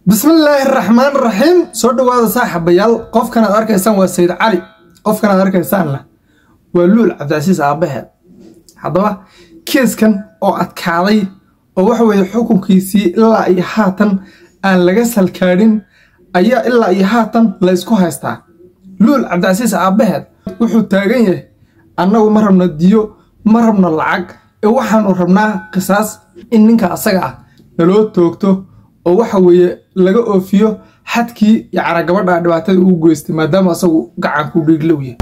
bismillaahi raxmaan raxiim soo dhowaada saaxiibayaal qofkan aad arkaysaan waa sayid cali qofkan aad arkaysaanna waa luul cabdicasiis aabaheed haddaba keeskan oo adkaaday oo waxa weeye xukunkiisii ilaa iyo haatan aan laga salkaadhin ayaa ilaa iyo haatan la ysku haystaa luul cabdicasiis aabaheed wuxuu taagan yahay annagu ma rabno diyo ma rabno lacag ee waxaanu rabnaa qisaas in ninka asaga ah naloo toogto oo waxa weeye laga oofiyo xadkii yacra gabadha dhibaatada uu geystay maadaama asagu gacanku dhiiglow yahay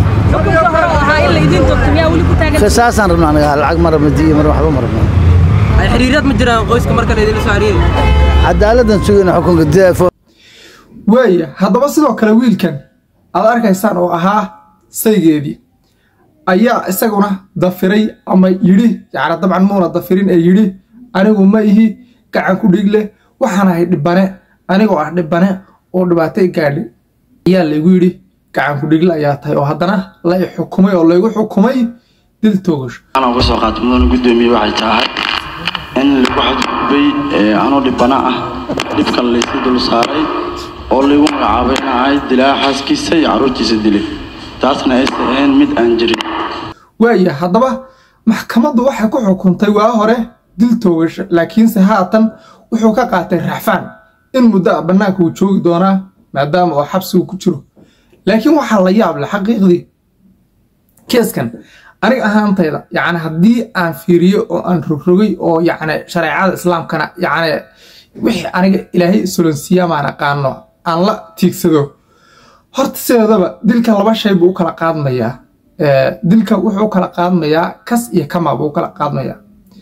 qisaasaan rabna anaga lacag ma rabno diyo mar waxba ma rabno xiriirad ma jiraan qoyska marka laydinla soo xiriiri cadaaladdan sugayna xukunka deefo waaya haddaba sidoo kale wiilkan aad arkaysaan oo ahaa saygeedii ayaa isaguna dafiray ama yidhi yacni dabcan muuna dafirin ee yidhi anigu ma ihi gacanku dhiig leh waxaan ahay dhibane anigoo ah dhibane oo dhibaatay gaadhi ayaa laygu yidhi gacanku dhiigle ayaa tahay oo haddana la i xukumay oo laygu xukumay dil toogasho anaa uga soo qaatay mudana guddoomiye waxay tahay in lagu xadgudbay anoo dhibana ah dhibkan laysi dul saaray oo laygu magacaabay in ahay dilaa xaaskiisa iyo carruurtiisa dilay taasna aysan ahayn mid aan jirin waaya haddaba maxkamaddu waxay ku xukuntay waa hore dil toogasho laakiinse haatan wuxuu ka qaatay raxfaan in muddo a bannaanka uu joogi doonaa maadaama oo xabsigu ku jiro laakiin waxaa la yaab leh xaqiiqdii keeskan aniga ahaantayda yacni haddii aan fiiriyo oo aan rogrogay oo yacni shareecada islaamkana yacni wixii aniga ilaahay isolonsiiya maan aqaano aan la tiigsado horta sideedaba dilka laba shay buu u kala qaadmayaa dilka wuxuu u kala qaadmayaa kas iyo kama buu u kala qaadmayaa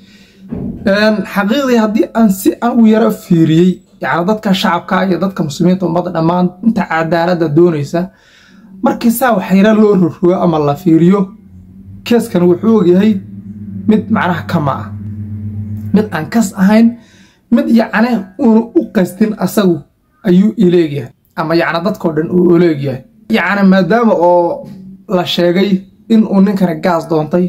xaqiiqdii haddii aan si aan u yaro fiiriyey yacni dadka shacabka iyo dadka muslimiinta ummadda dhammaan inta cadaaladda doonaysa markii saa waxyara loo rogrogo ama la fiiriyo keeskan wuxuu ogyahay mid macnaha kama ah mid aan kas ahayn mid yacni uuna u qastin asagu ayuu ileegyahay ama yacni dadkao dhan uu oleegyahay yacni maadaama oo la sheegay in uu ninkani gaas doontay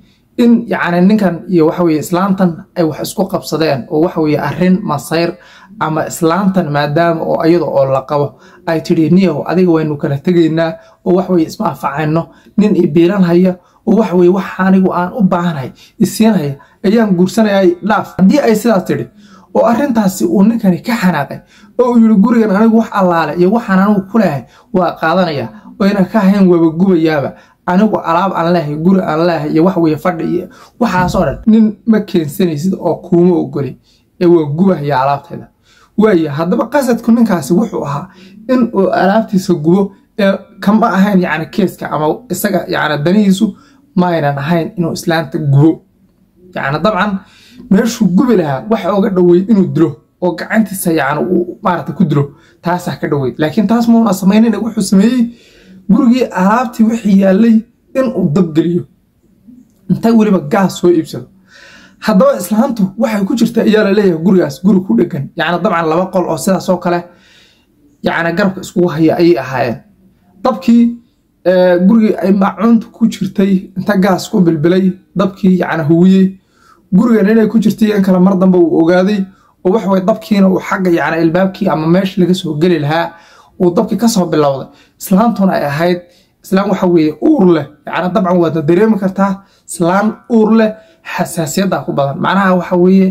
in yacni ninkan iyo waxaweye islaantan ay wax isku qabsadeen oo waxaweye arrin masayr ama islaantan maadaama oo iyada oo la qabo ay tidhi niyow adiga waynu kala tegaynaa oo waxaweye ismaafacayno nin i biilan haya oo waxaweye wax anigu aan u baahanhay isiinhaya ayaan guursanayay dhaaf haddii ay sidaas tidhi oo arrintaasi uu ninkani ka xanaaqay oo uu yidhi gurigan anigu wax allaale iyo waxaan anigu ku leehay waa qaadanaya oyna ka ahayn waaba gubayaaba anigu alaab aan leehay guri aan leehay iyo waxweye fadhi iyo waxaasoo dhan nin ma keensanaysid oo kuuma ogoli ee waa gubahaya alaabteeda waaya haddaba qasadku ninkaasi wuxuu ahaa in uu alaabtiisa gubo ee kama ahayn yacni keeska ama isaga yacni danihiisu ma aynan ahayn inuu islaanta gubo yacni dabcan meeshuu gubi lahaa waxa oga dhoweyd inuu dilo oo gacantiisa yacni uu maarata ku dilo taasaa ka dhoweyd laakiin taas muuna samaynin wuxuu sameeyey gurigii alaabtii wixii yaallay inuu dabgeliyo intay weliba gaas soo iibsado haddaba islaantu waxay ku jirta ayaa la leeyahay gurigaas guri ku dhegan yacni dabcan laba qol oo sidaasoo kale yacni garabka iskugu haya ayay ahaayeen dabkii gurigii ay maacuunta ku jirtay inta gaas ku bilbilay dabkii yacni huwiyey gurigan inay ku jirtay in kale mar dambe uu ogaaday oo waxaweye dabkiina uu xagga yacni ilbaabkii ama meesha laga soo geli lahaa uu dabkii kasoo bilowday islaantuna ay ahayd islaan waxa weeye uur leh yacni dabcan waadna dareemi kartaa islaan uur leh xasaasiyadda ku badan macnaha waxa weeye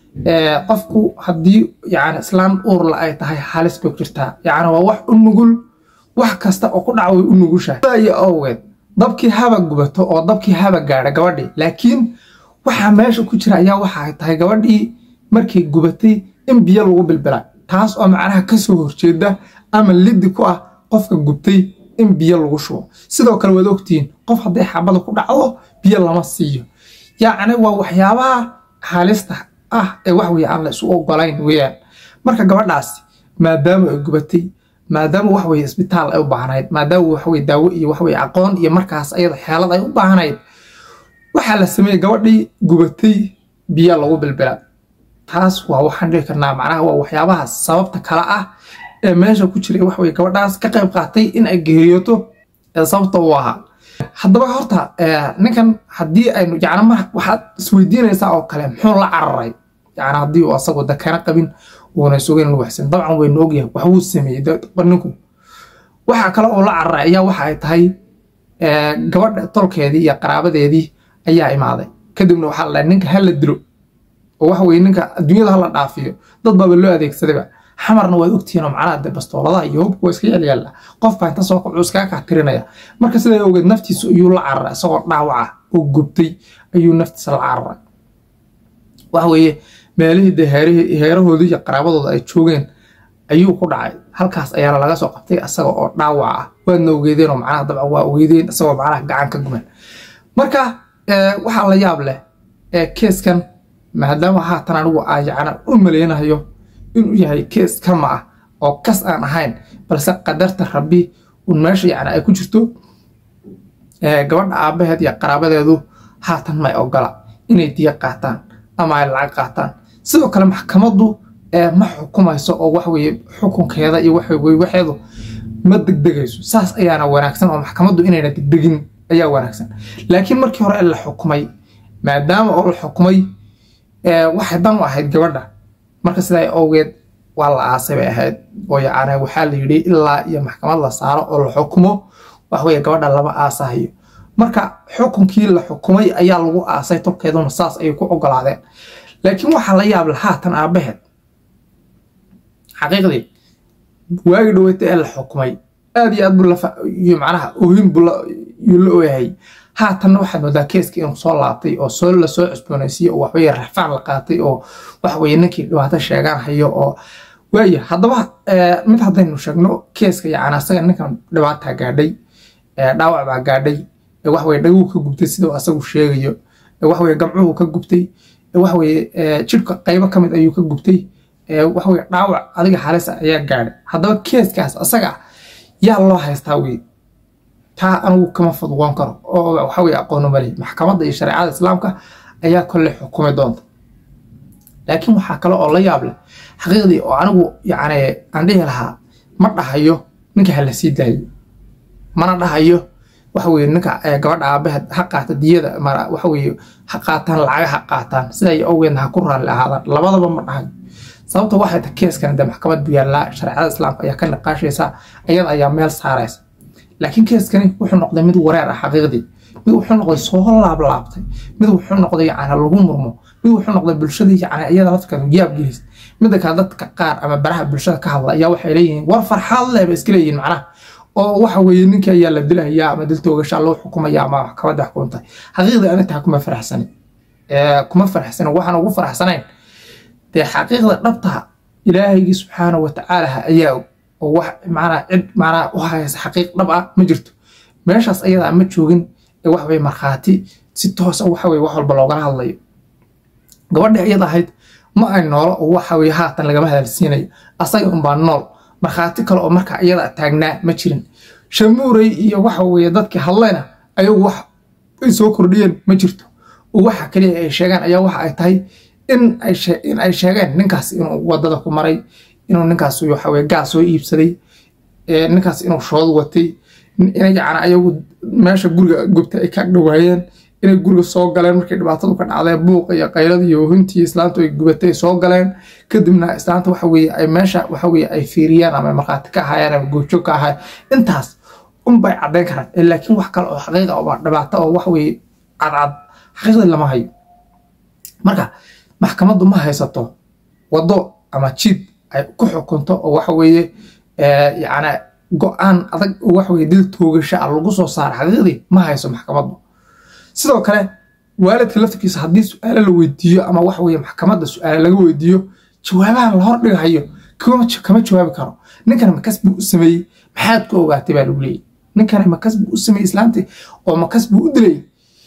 qofku haddii yacni islaan uurla ay tahay halis bay ku jirtaa yacni waa wax u nugul wax kasta oo ku dhaca way u nugushahay iyo awgeed dabkii haba gubato oo dabkii haba gaadha gabadhii laakiin waxaa meesha ku jira ayaa waxa ay tahay gabadhii markay gubatay in biyo lagu bilbilay taas oo macnaha kasoo horjeeda ama liddi ku ah qofka gubtay in biyo lagu shubo sidoo kale waad ogtihiin qof hadday xabada ku dhacdo biyo lama siiyo yacni waa waxyaabaha halista ah ee wax weye aan la isu ogolayn weyaan marka gabadhaasi maadaama ay gubatay maadaama waxweye isbitaal ay u baahnayd maadaama waxweye daawo iyo waxweye aqoon iyo markaas ayada xeelad ay u baahnayd waxaa la sameeyey gabadhii gubatay biyo lagu bilbila taas waa waxaan dhihi karnaa macnaha waa waxyaabaha sababta kale ah ee meesha ku jira waxweye gabadhaas ka qayb qaatay in ay geeriyooto ee sababta u ahaa haddaba horta ninkan haddii aynu yacni mar waxaad isweydiinaysaa oo kale muxuu la cararay yani haddii uu asagoo dakana qabin uuna sugayn lagu waxsan dabcan waynu ogyahay wax wuu sameeyey ninku waxaa kale oo la cararay ayaa waxa ay tahay gabadha tolkeedii iyo qaraabadeedii ayaa imaaday kadibna waxaa la dhahay ninka hala dilo oo waxa weye ninka adduunyada hala dhaafiyo dad baaba loo adeegsadayba xamarna waad ogtihiin oo macnaha de bastooladaha iyo hubka waa iska yaalyaala qof baa inta soo kacuu iskaga kaatirinaya marka sidaa ogeed naftiisu ayuu la cararay isagoo dhaawaca oo gubtay ayuu naftiisa la cararay waxa weeye meelihii dee heerahoodii iyo qaraabadooda ay joogeen ayuu ku dhacay halkaas ayaana laga soo qabtay isaga oo dhaawac ah waadna ogeydeen oo macnaha dabcan waa ogeydeen isagoo macnaha gacan ka guman marka waxaa la yaab leh keeskan maadaama haatan anigu aan yacna u maleynayo inuu yahay kees kama ah oo kas aan ahayn balse qadarta rabbi un meesha yacni ay ku jirto gabadha aabaheed iyo qaraabadeedu haatan may ogola inay diya qaataan ama ay lacag qaataan sidoo kale maxkamaddu ma xukumayso oo waxweye xukunkeeda iyo waxeedu ma degdegayso saas ayaana wanaagsan oo maxkamaddu inayna degdegin ayaa wanaagsan laakiin markii hore la xukumay maadaama oo la xukumay waxay dan u ahayd gabadha marka sidaa awgeed waa la aasay bay ahayd oo yacni waxaa la yidhi ilaa iyo maxkamad la saaro oo la xukumo waxweye gabadha lama aasahayo marka xukunkii la xukumay ayaa lagu aasay tolkeeduna saas ayay ku ogolaadeen laakiin waxaa la yaab la haatan aabaheed xaqiiqdii waagi dhaweyta ee la xukumay aad iyo aad buu iyo macnaha oohin buu yuu la ooyahay haatanna waxaad moodaa keeska inuu soo laabtay oo soo la soo cusboonaysiiyo oo waxweye rafaan la qaatay oo waxweye ninkii dhibaato sheegaan hayo oo waaya haddaba mid haddaynu sheegno keeska yacni asaga ninkan dhibaataa gaadhay dhaawac baa gaadhay waxweye dhaguu ka gubtay siduu asagu sheegayo waxweye gamcuhu ka gubtay waxweye jidhka qaybo ka mid ayuu ka gubtay waxweye dhaawac adiga halisa ayaa gaadhay haddaba keeskaas asaga yaa loo haystaa wey taa anigu kama fudwoon karo oo waxaweye aqoonu malihi maxkamadda iyo shareecada islaamka ayaa kolley xukumi doonta laakiin waxaa kale oo la yaab leh xaqiiqdii oo anigu yacni aan dhihi lahaa ma dhahayo ninka ha la sii daayo mana dhahayo waxaweye ninka gabadha aabaheed ha qaata diyada waxaweye ha qaataan lacaga ha qaataan siday awgeedna ha ku raalli ahaadaan labadaba ma dhahayo sababta waxay ta keeskan de maxkamad buu yaallaa shareecada islaamka ayaa ka niqaashaysa ayada ayaa meel saaraysa laakiin keeskani wuxuu noqday mid wareer ah xaqiiqdii mid wuxuu noqday soo laablaabtay mid wuxuu noqday yacni lagu murmo mid wuxuu noqday bulshadii yacni iyada lafkeedu yaab gelis midda kale dadka qaar ama baraha bulshada ka hadla ayaa waxay leeyihiin war farxaad leh ba iska leeyihiin macnaha oo waxa weeye ninkii ayaa la dilahayaa ama dil toogashaa loo xukumaya ama maxkamadda xukuntay xaqiiqdii ani taa kuma faraxsanin kuma faraxsanin waxaan ugu faraxsanayn dee xaqiiqda dhabta ilaahaygi subxaana wa tacaala ayaa og oo wax macnaa cid macnaa u haysa xaqiiq dhab ah ma jirto meeshaas ayadaa ma joogin ee wax weye markhaati si toosa waxa weye wax walba loogala hadlayo gabadhii ayada ahayd ma ay noolo oo waxa weye haatan lagama hadalsiinayo asaga unbaa nool markhaati kale oo markaa iyada taagnaa ma jirin shamuurey iyo waxa weye dadkii hadlayna ayagu wax ay soo kordhiyeen ma jirto oo waxa kaliya ay sheegaan ayaa waxa ay tahay in ay sheegeen ninkaas inuu wadada ku maray inuu ninkaas waxaweye gaas soo iibsaday ninkaas inuu shood watay inay yacni ayagu meesha guriga gubta ay ka dhawaayeen inay guriga soo galeen markay dhibaatadu ka dhacdeen buuqa iyo qaylada iyo ohintii islaantu ay gubatay soo galeen kadibna islaanta waxa weye ay meesha waxa weye ay fiiriyaan ama markhaati ka ahaayeen ama goobjoog ka ahaayeen intaas unbay caddayn karaan laakiin wax kale oo xaqiiqa oo dhibaato oo waxa weye cadcad xaqiiqdii lama hayo marka maxkamaddu ma haysato waddo ama jid ay ku xukunto oo waxa weeye yacni go-aan adag oo waxa weye dil toogasha ah lagu soo saara xaqiiqdii ma hayso maxkamaddu sidoo kale waalidka laftirkiisa haddii su-aalo la weydiiyo ama waxa weye maxkamadda su-aale laga weydiiyo jawaabahan la hor dhigahayo kama jawaabi karo ninkana makas buu u sameeyey maxaad ku ogaatay baa lagu leeyay ninkana makas buu u sameeyey islaantii oo makas buu u dilay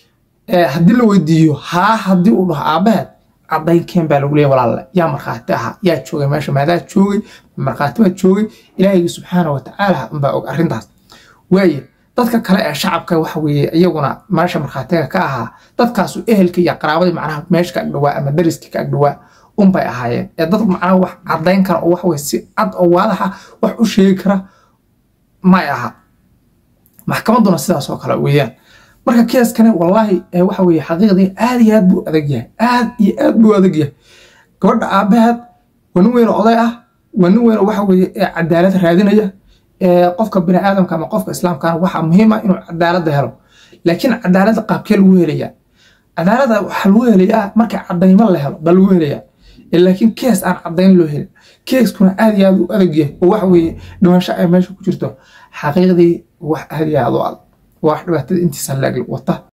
haddii la weydiiyo haa haddii uu dhaho aabaheed cadaynkeen baa lagu leeyay walaalle yaa markhaati ahaa yaa joogay meesha maadaa joogay markhaati baa joogay ilaahaygi subxaana wa tacaala unbaa og arrintaas waaye dadka kale ee shacabka waxa weeye iyaguna meesha markhaatiga ka ahaa dadkaasu ehelka iyo qaraabadii macnaha meesha ka agdhawaa ama dariska ka agdhawaa unbay ahaayeen ee dad macnaha wax caddayn kara oo waxaweye si cad oo waadaxa wax u sheegi kara may aha maxkamadduna sidaas oo kale weeyaan marka keeskani wallaahi waxa weye xaqiiqdii aad iyo aad buu adag yahay aad iyo aad buu adag yahay gabadha aabaheed waa nin weyn oo oday ah waa nin weyn oo waxa weeye ee cadaalad raadinaya ee qofka bini aadamka ama qofka islaamkana waxaa muhiim ah inuu cadaaladda helo laakiin cadaaladda qaabkee lagu helayaa cadaaladda waxaa lagu helayaa marka cadaymo la helo baa lagu helayaa laakiin kees aan cadayn loo helin keeskuna aad iyo aad u adag yahay oo waxa weeye dhimasho ay meesha ku jirto xaqiiqdii wax aad iyo aad u adag waa wax dhibaatada intiisa leeg wata